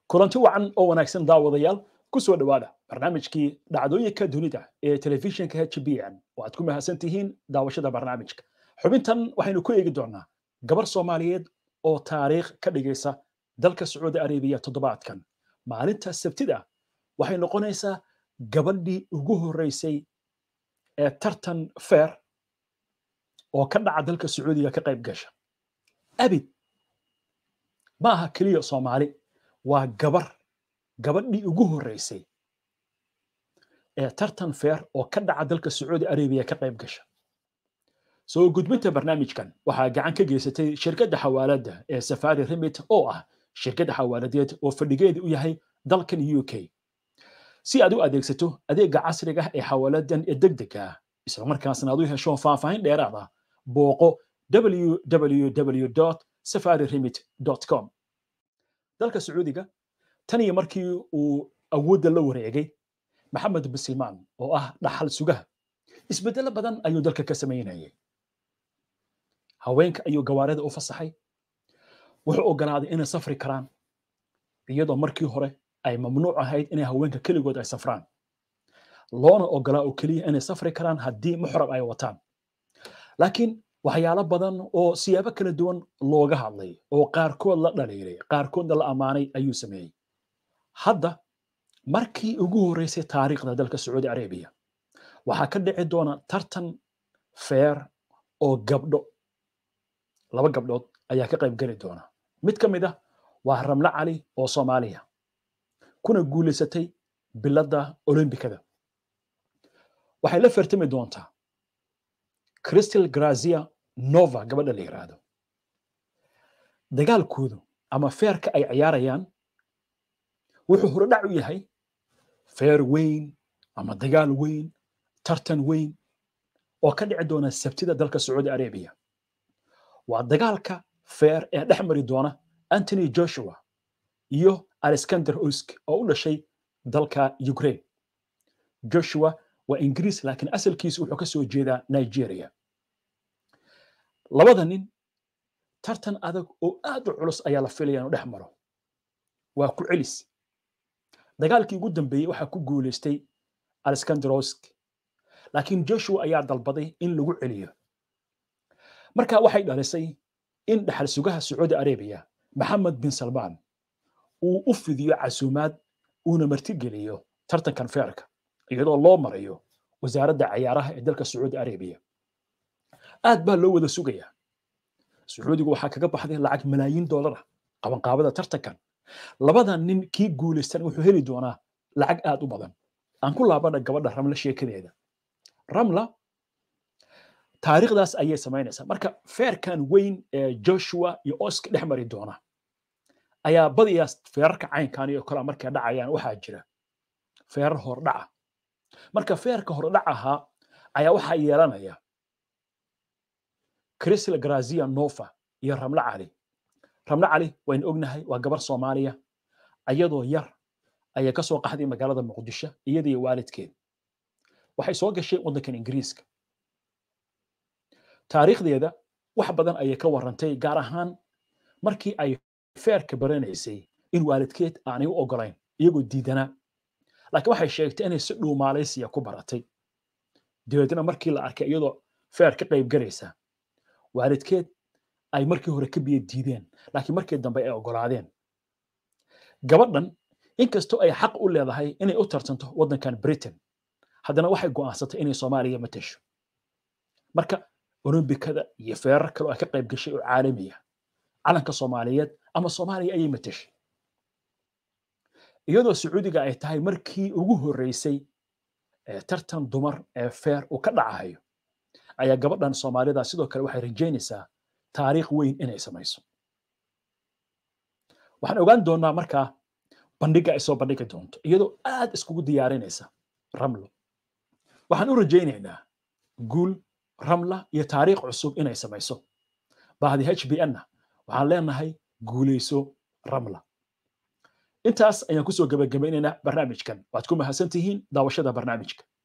kulanti wacan oo wanaagsan daawadayaal ku soo dhowaada barnaamijkii dhacdooyinka dunida ee telefishinka h b n oo aad ku mahadsan tihiin daawashada barnaamijka xubintan waxaynu ku eegi doonaa gabar soomaaliyeed oo taariikh ka dhigaysa dalka sacuudi arabiya toddobaadkan maalinta sabtida waxay noqonaysaa gabadhii ugu horreysay ee tartan feer oo ka dhaca dalka sacuudiga ka qayb gasha abid ma aha keliya soomaali waa gabar gabadhii ugu horreysay ee tartan feer oo ka dhaca dalka sacuudi arabiya ka qayb gasha soo gudbinta barnaamijkan waxaa gacan ka geysatay shirkadda xawaaladda ee safari remit oo ah shirkadda xawaaladeed oo fadhigeedu u yahay dalkan u k si aad u adeegsato adeegga casriga ah ee xawaaladan ee degdega ah islamarkaasna aad u hesho faahfaahin dheeraad ah booqo www safari remit com dalka sacuudiga tan iyo markii uu awoodda la wareegay maxamed bisilmaan oo ah dhaxal sugaha isbeddelo badan ayuu dalka ka samaynayay haweenka ayuu gawaarida u fasaxay wuxuu ogolaaday inay safri karaan iyadoo markii hore ay mamnuuc ahayd inay haweenka keligood ay safraan loona ogolaa oo keliya inay safri karaan haddii muxrab ay wataan laakiin waxyaalo badan oo siyaabo kala duwan looga hadlay oo qaarkood la dhaliilay qaarkoodna la ammaanay ayuu sameeyey hadda markii ugu horreysay taariikhda dalka sacuudi arabiya waxaa ka dhici doona tartan feer oo gabdho laba gabdhood ayaa ka qayb geli doona mid ka mid ah waa ramle cali oo soomaaliya kuna guulaysatay biladda olombikada waxay la fertami doontaa crystal grazia nova gabadha la yiraahdo dagaalkoodu ama feerka ay ciyaarayaan wuxuu horodhac u yahay feer weyn ama dagaal weyn tartan weyn oo ka dhici doona sabtida dalka sacuudi arabiya waa dagaalka feer ee dhex mari doona antony joshua iyo alexander usk oo u dhashay dalka ukraine joshua waa ingiriis laakiin asalkiisu wuxuu ka soo jeedaa nigeria labada nin tartan adag oo aad u culus ayaa la filaya inuu dhex maro waa ku celis dagaalkii ugu dambeeyey waxaa ku guulaystay alexander usk laakiin joshua ayaa dalbaday in lagu celiyo marka waxay dhalisay in dhaxal sugaha sacuudi arabiya maxamed bin salmaan uu u fidiyo casuumaad uuna martigeliyo tartankan feerka iyadoo loo marayo wasaaradda cayaaraha ee dalka sacuudi arabiya aad baa loo wada sugayaa sacuudigu waxaa kaga baxday lacag malaayiin doolara qabanqaabada tartankan labada nin kii guulaystan wuxuu heli doonaa lacag aad u badan aan ku laabana gabadha ramla sheekadeeda ramla taariikhdaas ayay samaynaysaa marka feerkan weyn ee joshua iyo oska dhex mari doona ayaa badiyaa feerarka caynkan iyo kale markay dhacayaan waxaa jira feerar hordhaca marka feerka hordhac ahaa ayaa waxaa yeelanaya crisl grazia nova iyo ramle cali ramle cali waynu ognahay waa gabar soomaaliya ayadoo yar ayay ka soo qaxday magaalada muqdisho iyadiyo waalidkeed waxay soo gashay waddankan ingiriiska taariikhdeeda wax badan ayay ka warrantay gaar ahaan markii ay feerka baranaysay in waalidkeed aanay u ogolayn iyagoo diidanaa laakiin waxay sheegtay inay si dhuu maalaysiya ku baratay dabeedna markii la arkay iyadoo feer ka qayb galaysa waalidkeed ay markii hore ka biyo diideen laakiin markii dambe ay ogolaadeen gabadhan inkastoo ay xaq u leedahay inay u tartanto waddankan britain haddana waxay go'aansatay inay soomaaliya matasho marka olombikada iyo feerar kale oo ay ka qayb gashay oo caalamiya calanka soomaaliyeed ama soomaaliya ayay matashay iyadoo sacuudiga ay tahay markii ugu horreysay tartan dumar ee feer uu ka dhacayo ayaa gabadhan soomaalida sidoo kale waxay rajaynaysaa taariikh weyn inay samayso waxaan ogaan doonaa markaa bandhiga ay soo bandhigi doonto iyadoo aad iskugu diyaarinaysa ramlo waxaan u rajaynaynaa guul ramla iyo taariikh cusub inay samayso bahdi h b n-na waxaan leenahay guulayso ramla intaas ayaan kusoo gabagabaynaynaa barnaamijkan waad ku mahadsan tihiin daawashada barnaamijka